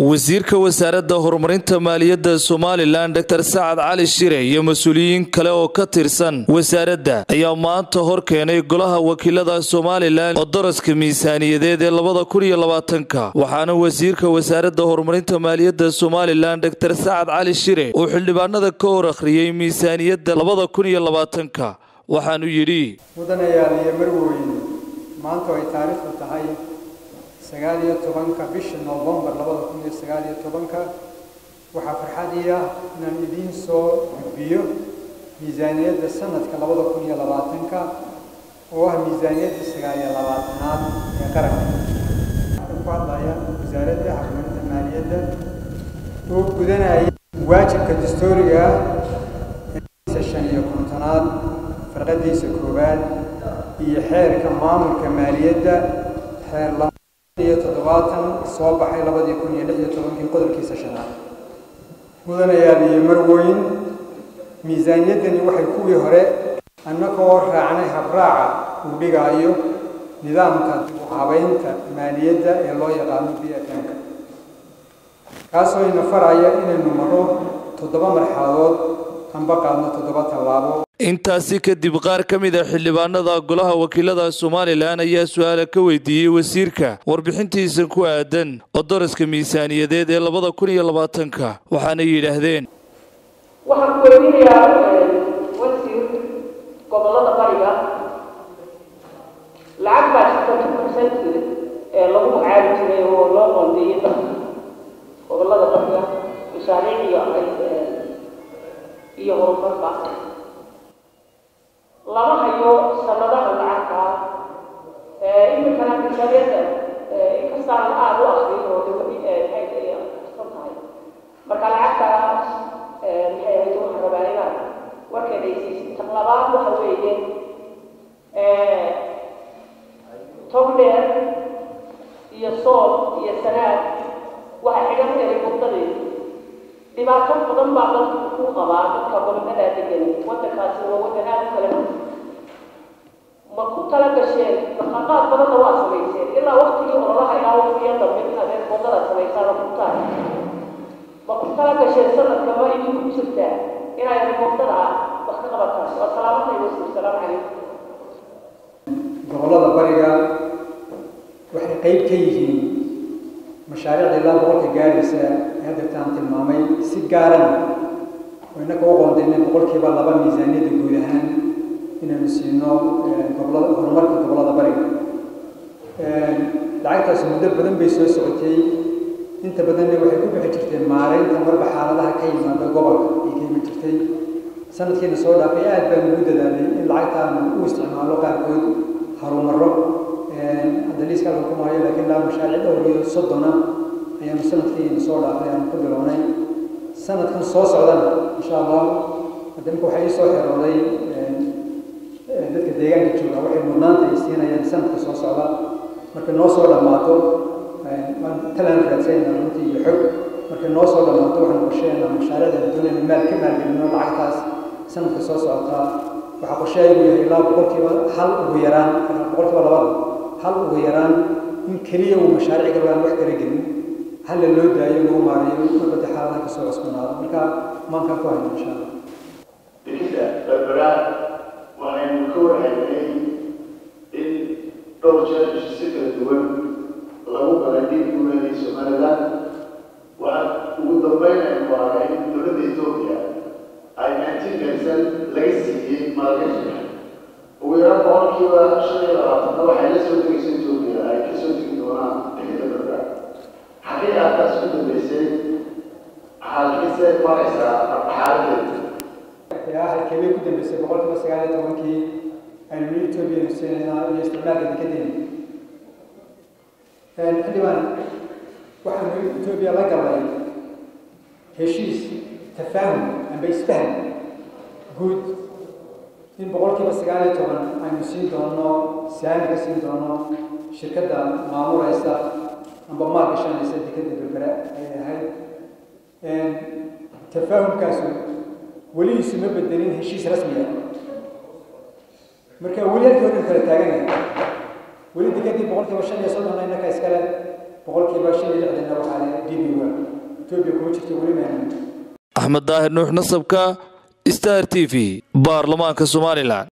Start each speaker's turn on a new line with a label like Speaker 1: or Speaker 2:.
Speaker 1: wasiirka wasaaradda horumarinta maaliyadda somalilan dor sacad cali shire iyo mas-uuliyiin kale oo ka tirsan wasaaradda ayaa maanta hor keenay golaha wakiilada somalilan oo daraska miisaaniyadeed ee labada kun iyo labaatanka waxaana wasiirka wasaaradda horumarinta maaliyadda somalilan dor sacad cali shire uu xildhibaanada ka hor akhriyey miisaaniyadda labada kun iyo labaatanka waxaanu yidhi
Speaker 2: mudanayaal iyo marweyn maanta ay taariikhdu tahay sagaal iyo tobanka bisha novembar labada kun iyo sagaal iyo tobanka waxaa farxadii ah inaan idiin soo gudbiyo miisaaniyadda sanadka labada kun iyo labaatanka oo ah miisaaniyadda sagaal iyo labaatanaad ee qaranka waxaan ku hadlaya wasaaradda horumarinta maaliyadda oo gudanaya waajibka dastuuriga ah shan iyo kontonaad farqadiisa koowaad iyo xeerka maamulka maaliyadda xeer iyo toddobaatan soo baxay labadii kun iyo lix iyo tobankii qodobkiisa shanaad mudanayaal iyo marweyn miisaaniyaddani waxay kuwii hore annagoo raacnay habraaca uu dhigaayo nidaamka habaynta maaliyadda ee loo yaqaano b f m-ka kaasoo ina faraya inaynu maro toddoba marxaladood anba qaadno toddoba tallaabo
Speaker 1: intaasi kadib qaar ka mid a xildhibaanada golaha wakiilada somalilan ayaa su-aala ka weydiiyey wasiirka warbixintiisa ku aadan oo daraska miisaaniyadeed ee labada kun iyo labaatanka waxaana yidhaahdeen
Speaker 3: waxaan ku weydiinayaa wasiir gobollada bariga lacag baa jirta two percent ee lagu magacaabi jiray oo loo qoondeeyey dadka gobollada bariga mashaariic iyo iyo horumarba lama hayo sanadaha lacagta iminkana miisaaniyadda inkastaan aada u akriyo dawladii san tahay marka lacagtaas maxay ahayd waxaan rabaa inaan warkeeda aysiisin tan labaad waxa weeye togdheer iyo sool iyo sanaad waxa xigan eray muddadeedu dhibaato badan baa dalka ku qabaa dadka gobolkadaa degan waddankaasi waa waddan aada u kala ma ku tala gasheen dhaqaaqaad badanna waa samayseen ilaa waktigii ololaha ilaa waqtiga dambe inaad reer wadada samaysaan oo kutaan ma ku tala gasheen sanadka ma idinku jirtaa inay remoodada wax ka qabataan waa salaamatay wasiir salaamu calaykum
Speaker 2: gobollada bariga waxay qayb ka yihiin mashaariicda ilaa boqolka gaaraysa ee haddeertaan tilmaamay si gaarana oo innaka u qoondaynay boqolkiiba laba miisaaniyadda guud ahaan inaynu siino gobolada horumarka gobollada bariga lacagtaasi muddo badan bay soo socotay inta badanna waxay ku bixi jirtay maaraynta marba xaaladaha ka yimaada gobolka ay ka iman jirtay sanadkiina soo dhaafay aad baan ugu dadaalay in lacagtaanu u isticmaalo qaarkood harumaro hadda liiska halka kuma hayo laakiin laa mashaariic dhowr iyo soddona ayaanu sanadkiina soo dhaafay aanu ku bilownay sanadkan soo socdana insha allah hadda imika waxaa ii soo xerooday dadka deegaanka jooga waxay mudnaanta ay siinayaan sanadka soo socda markay noo soo dhammaato talaan raadsanayna runtii iyo xog markay noo soo dhammaato waxaanu qorsheynaa mashaariicda doonayna maal ka maalgelino lacagtaas sanadka soo socota waxaa qorsheaygu yahay ilaa boqolkiiba hal ugu yaraan boqolkiiba labada hal ugu yaraan in keliya uu mashaariic galaan wax kala gelin halla loo daayo lagu maareeyo mabada xaaladaha kasoo cusbanaado marka maankaan ku hayno insha allah
Speaker 4: bixidda berberaad waxaynu ka warhaynay in dhowr jeer si kala duwan lagu galay dhiig guuleedii somaliland waxaa ugu dambeynaynu waaga in dowladda etoobiya ay nineteen percent laga siiyey maalgashiga ugu yaraan boqolkiiba shan iyo labaatanna waxay la soo degayso etoobiya ay ka soo degi doonaan bixidda berberaad xaggee aadkaas ku dambeysay xaalkiise maraysaa xaaladeeda
Speaker 2: yaa halkeebay ku dambeysay boqolkiiba sagaal iyo tobankii aynu ni etoobiya nuseynayna iyo isticmaalka dekadeena xildhibaan waxaanu etoobiya la galnay heshiis tafaahum amba isfaham guud in boqolkiiba sagaal iyo toban aynu siin doono saami ka siin doono shirkadda maamulaysa amba maal gashanaysa dekadda berbera ay ahayd tafaahumkaasu weligiisu ma bedelin heshiis rasmi ah marka weli halkii hore kala taagan yahay weli dekadii boqolkiiba shan iyo soddonna innaka iskale boqolkiiba shan iyo lixdanna waxaa le dibiga etoobiya kuma jirta weli maynan
Speaker 1: axmed daahir nuux nasabka star t v baarlamaanka somalilan